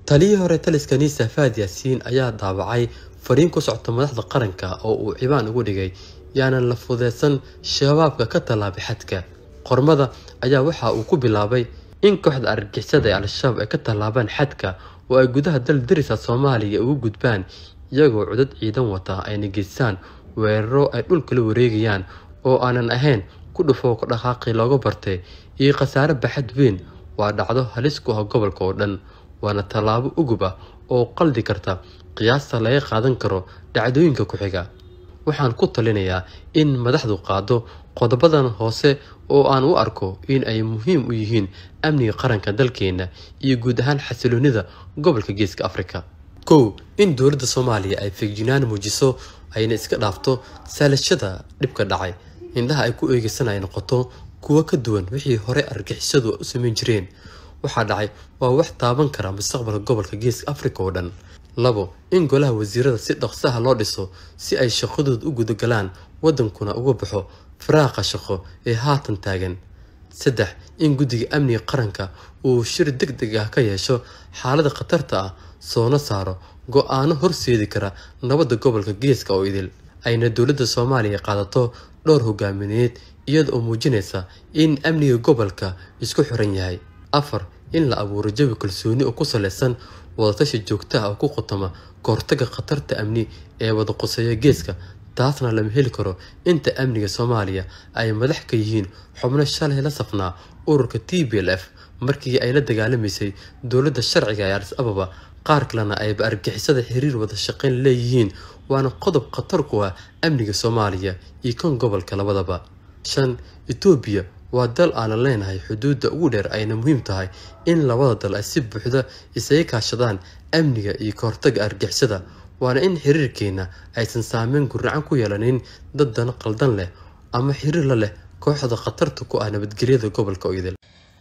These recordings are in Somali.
taliyii hore taliska niisa faad yaasiin ayaa daabacay fariin ku socota madaxda qaranka oo uu cibaan ugu dhigay yaanan la fudeysan shabaabka ka tallaabay xadka qormada ayaa waxa uu ku bilaabay in kooxda argixisada ee al-shabaab ay ka tallaabaan xadka oo ay gudaha dal darisa soomaaliya ugu gudbaan iyagoo cudad ciidan wata ayna geystaan weeraro ay dhulkala wareegayaan oo aanan ahayn ku dhufoo ka dhaqaaqii looga bartay iyo khasaare baxad weyn waa dhacdo halis ku ah gobolka oo dhan waana tallaabo ugub ah oo qaldi karta qiyaasta laga qaadan karo dhacdooyinka ku xiga waxaan ku talinayaa in madaxdu qaado qodobadan hoose oo aan u arko in ay muhiim u yihiin amniga qaranka dalkeena iyo guud ahaan xasiloonida gobolka geeska afrika kow in dowladda soomaaliya ay feegjinaan muujiso ayna iska dhaafto saalashada dhibka dhacay indhaha ay ku eegeysan ay noqoto kuwo ka duwan wixii hore argixisadu u samayn jireen waxaa dhacay waa wax taaban kara mustaqbalka gobolka geeska afrika oo dhan labo in golaha wasiirada si dhaqsaha loo dhiso si ay shaqadooda u gudagalaan wadankuna uga baxo faraaqa shaqo ee haatan taagan saddex in guddiga amniga qaranka uu shir deg deg ah ka yeesho xaalada khatarta ah soona saaro go-aano horseedi kara nabadda gobolka geeska oo idil ayna dowladda soomaaliya qaadato dhowr hogaamineed iyada oo muujinaysa in amniga gobolka isku xiran yahay afar in la abuuro jawi kalsooni oo ku saleysan wadatashi joogta ah oo ku khutama kahortaga khatarta amni ee wada quseeya geeska taasna lama heli karo inta amniga soomaaliya ay madax ka yihiin xubno shalay la safnaa ururka t b l f markii ay la dagaalamaysay dowladda sharciga ee alis ababa qaar kalena ayba argixisada xiriir wada shaqayn leeyihiin waana qodob khatar ku ah amniga soomaaliya iyo kan gobolka labadaba shan etoobiya waa dal aanan leenahay xuduudda ugu dheer ayna muhiim tahay in labada dal ay si buuxda isaga kaashadaan amniga iyo kahortaga argixisada waana in xiriirkeena aysan saameyn guracan ku yeelanin dad dana qaldan leh ama xiriir la leh kooxda khatarta ku ah nabadgelyada gobolka oydil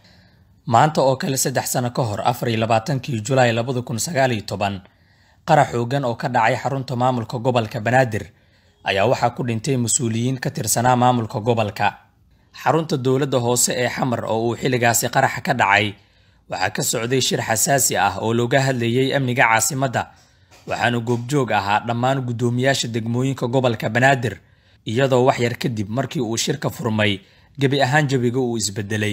maanta oo kale saddex sano ka hor afar iyo labaatankii julaay labada kun sagaal iyo toban qarax xoogan oo ka dhacay xarunta maamulka gobolka banaadir ayaa waxaa ku dhintay mas-uuliyiin ka tirsanaa maamulka gobolka xarunta dowladda hoose ee xamar oo uu xilligaasi qaraxa ka dhacay waxaa ka socday shir xasaasi ah oo looga hadlayay amniga caasimadda waxaana goobjoog ahaa dhammaan guddoomiyaasha degmooyinka gobolka banaadir iyadoo wax yar kadib markii uu shirka furmay gebi ahaan jawiga uu isbedelay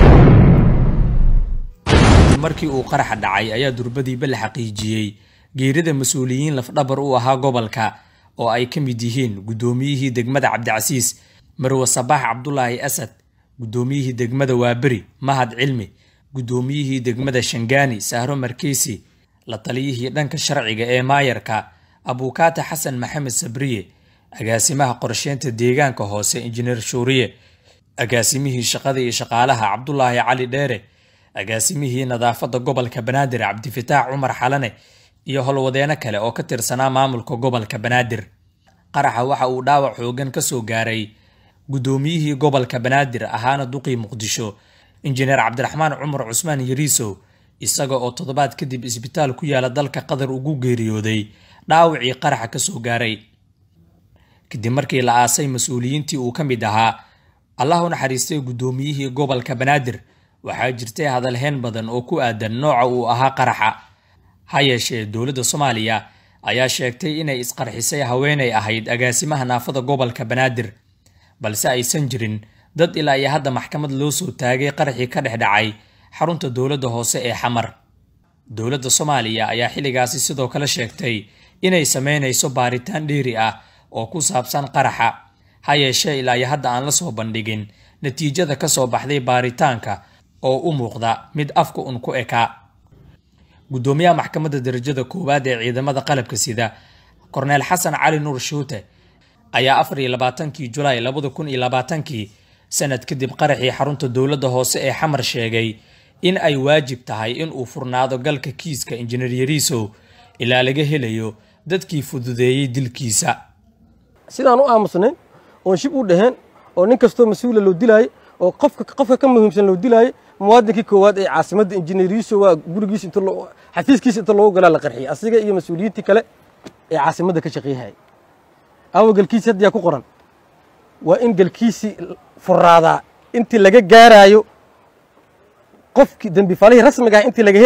markii uu qaraxa dhacay ayaa durbadiiba la xaqiijiyey geerida mas-uuliyiin lafdhabar u ahaa gobolka oo ay ka mid yihiin guddoomiyihii degmada cabdicasiis marwe sabaax cabdulaahi asad guddoomiyihii degmada waaberi mahad cilmi guddoomiyihii degmada shangaani sahro markeysi la taliyihii dhanka sharciga ee maayarka abuukaata xasan maxamed sabriye agaasimaha qorsheynta deegaanka hoose injineer shuuriye agaasimihii shaqada iyo shaqaalaha cabdulaahi cali dheere agaasimihii nadaafadda gobolka banaadir cabdifataax cumar xalane iyo howlwadeeno kale oo ka tirsanaa maamulka gobolka banaadir qaraxa waxa uu dhaawac xoogan ka soo gaaray guddoomiyihii gobolka banaadir ahaana duqii muqdisho injineer cabdiraxmaan cumar cusmaan yariisow isaga oo toddobaad kadib isbitaal ku yaala dalka qatar ugu geeriyooday dhaawacii qaraxa ka soo gaaray kadib markii la aasay mas-uuliyiintii uu ka mid ahaa allah u naxariistay guddoomiyihii gobolka banaadir waxaa jirtay hadalheen badan oo ku aadan nooca uu ahaa qaraxa ha yeeshee dowladda soomaaliya ayaa sheegtay inay isqarxisay haweenay ahayd agaasimaha naafada gobolka banaadir balse aysan jirin dad ilaa iyo hadda maxkamad loo soo taagay qaraxii ka dhex dhacay xarunta dowladda hoose ee xamar dowladda soomaaliya ayaa xilligaasi sidoo kale sheegtay inay sameynayso baaritaan dheeri ah oo ku saabsan qaraxa ha yeeshee ilaa iyo hadda aan la soo bandhigin natiijada ka soo baxday baaritaanka oo u muuqda mid afka un ku ekaa guddoomiyaha maxkamadda darajada koowaad ee ciidamada qalabka sida korneel xasan cali nuur shuute ayaa afar iyo labaatankii julaay labada kun iyo labaatankii sanad kadib qaraxii xarunta dowladda hoose ee xamar sheegay in ay waajib tahay in uu furnaado galka kiiska injineer yariisow ilaa laga helayo dadkii fududeeyey dilkiisa sidaan u aamusnayn oon shib u dhaheen oo nin kastoo mas-uula loo dilaayay oo qofka qofka ka muhiimsan loo dilaayay muwaadinkii koowaad ee caasimadda injineeriyiiso waa gurigiisa inta xafiiskiisa inta loogu galaa la qarxiyay asiga iyo mas-uuliyiintii kale ee caasimadda ka shaqeeyahayay awa galkiisi hadda yaa ku qoran waa in galkiisii furaadaa intii laga gaaraayo qofkii dembi falihii rasmiga ah intii laga helaayo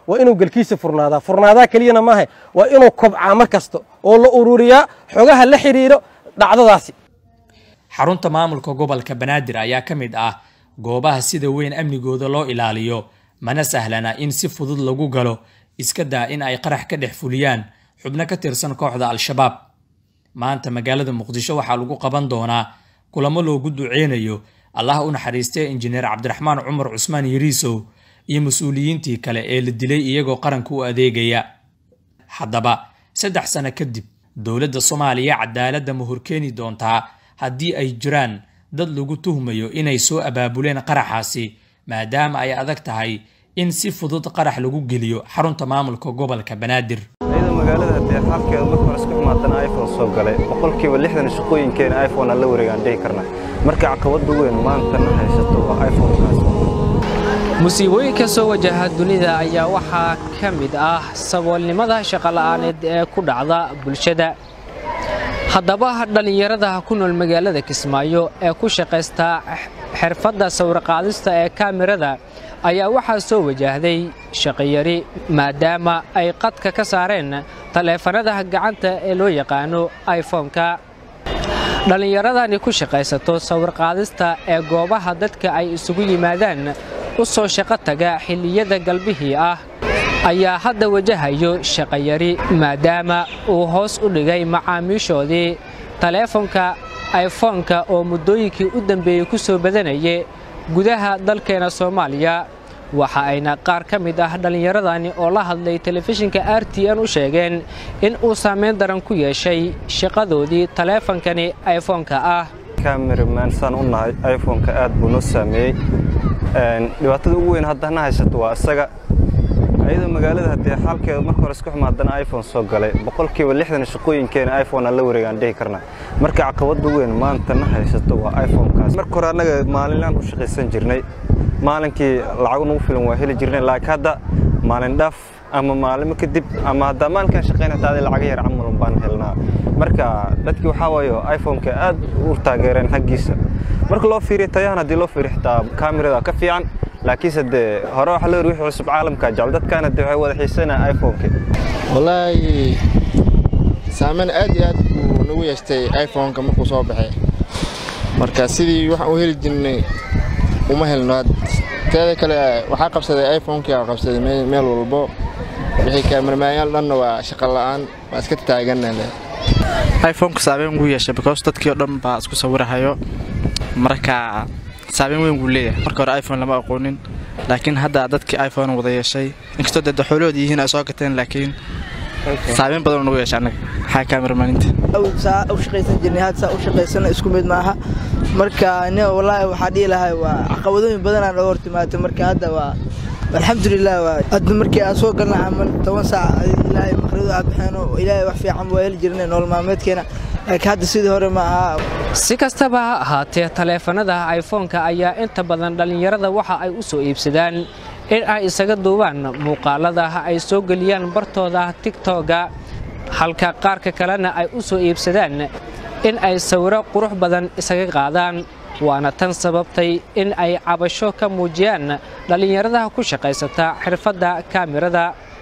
waa inuu galkiisa furnaadaa furnaadaa keliyana maaha waa inuu kobcaa mar kasta oo la ururiyaa xogaha la xidhiiro dhacdadaasi xarunta maamulka gobolka banaadir ayaa ka mid ah goobaha sida weyn amnigooda loo ilaaliyo mana sahlana in si fudud lagu galo iska daa in ay qarax ka dhex fuliyaan xubno ka tirsan kooxda al-shabaab maanta magaalada muqdisho waxaa lagu qaban doonaa kulamo loogu duceynayo allah u naxariistay injineer cabdiraxmaan cumar cusmaan yariisow iyo mas-uuliyiintii kale ee la dilay iyagoo qaranka u adeegaya haddaba saddex sano kadib dowladda soomaaliya cadaaladda ma horkeeni doontaa haddii ay jiraan dad lagu tuhmayo inay soo abaabuleen qaraxaasi maadaama ay adag tahay in si fudud qarax lagu geliyo xarunta maamulka gobolka banaadir iyada magaalada haddee xaalkeeda marka hore isku xumaatana iphone soo galay boqolkiiba lixdan shaqooyinkeena iphone aan la wareegaan dhihi karna marka caqabada weyn maantana haysato waa iphonekaas musiibooyinka soo wajaha dunida ayaa waxaa ka mid ah saboolnimada shaqola'aaneed ee ku dhacda bulshada haddaba dhallinyarada ku nool magaalada kismaayo ee ku shaqaysta xirfadda sawirqaadista ee kaamirada ayaa waxaa soo wajahday shaqiyari maadaama ay qadka ka saareen taleefanada gacanta ee loo yaqaano iphone-ka dhallinyaradani ku shaqaysato sawirqaadista ee goobaha dadka ay isugu yimaadaan u soo shaqo taga xilliyada galbihii ah ayaa hadda wajahayo shaqayari maadaama uu hoos u dhigay macaamiishoodii taleefonka iphone-ka oo muddooyinkii u dambeeyey ku soo badanayay gudaha dalkeena soomaaliya waxa ayna qaar ka mid ah dhallinyaradani oo la hadlay telefishinka r t n u sheegeen in uu saamayn daran ku yeeshay shaqadoodii taleefonkani iphone-ka ah cameraman saan u nahay iphone-ka aad buu noo saameeyey dhibaatada ugu weyn haddana haysato waa isaga iyadoo magaalada haddee xaalkeeda marka hore isku xumaadana iphone soo galay boqolkiiba lixdan shaqooyinkeena iphone aan la wareegaan dhihi karna marka caqabada weyn maantana haysato waa iphone-kaas marka hore annaga maalinlaan u shaqaysan jirnay maalinkii lacag nagu filan waa heli jirnay laakiin hadda maalin dhaaf ama maalimo kadib ama haddaa maalinkaan shaqayn hataa adi lacaga yar camalun baan helnaa marka dadkii waxaa waayo iphone-ka aad u taageereen xaggiisa marka loo fiiriyo tayahan haddii loo fiiriyo xitaa kaamirada ka fiican laakiinse dee hore waxa la yiri wixii cusub caalamka jecel dadkaana dee waxay wada xiisanaa iphone-ka wallaahi saameyn aad iyo aad buu nagu yeeshtay iphone-ka markuu soo baxay marka sidii waxaan u heli jirnay uma helno teeda kale waxaa qabsaday iphone-kii aa qabsaday meel walbo wixii kaamirmayaal dhanna waa shaqo la'aan waa iska taaganna leh iphone-ka saameyn wuu yeeshay because dadkii oo dhan baa isku sawirahayo marka saameyn weyn wuu leeyahay marka hore iphone lama aqoonin laakiin hadda dadkii iphone wada yeeshay inkastoo dee daxoolood yihiin ay soo gateen laakiin saameyn badan nagu yeeshay annaga maxaa kaamirmaaninta saa u shaqaysan jirnay had saa u shaqaysana isku mid maaha marka nin wallaahi waxaa dhihi lahay waa caqabadooyin badanaa noo hortimaatay marka hadda waa alxamdulilah waa hadda markii aan soo galna camal toban saac ilaahay maqridu aa baxeeno ilaahay wax fiican waa heli jirnay nolol maalmeedkeena laakiin hadda sidii hore ma aha si kastaba ha ahaatee taleefanada iphone-ka ayaa inta badan dhallinyarada waxa ay u soo iibsadaan in ay isaga duubaan muuqaalada ay soo geliyaan bartooda tigtoga halka qaarka kalena ay u soo iibsadaan in ay sawiro qurux badan isaga qaadaan waana tan sababtay in ay cabasho ka muujiyaan dhallinyarada ku shaqaysata xirfadda kaamirada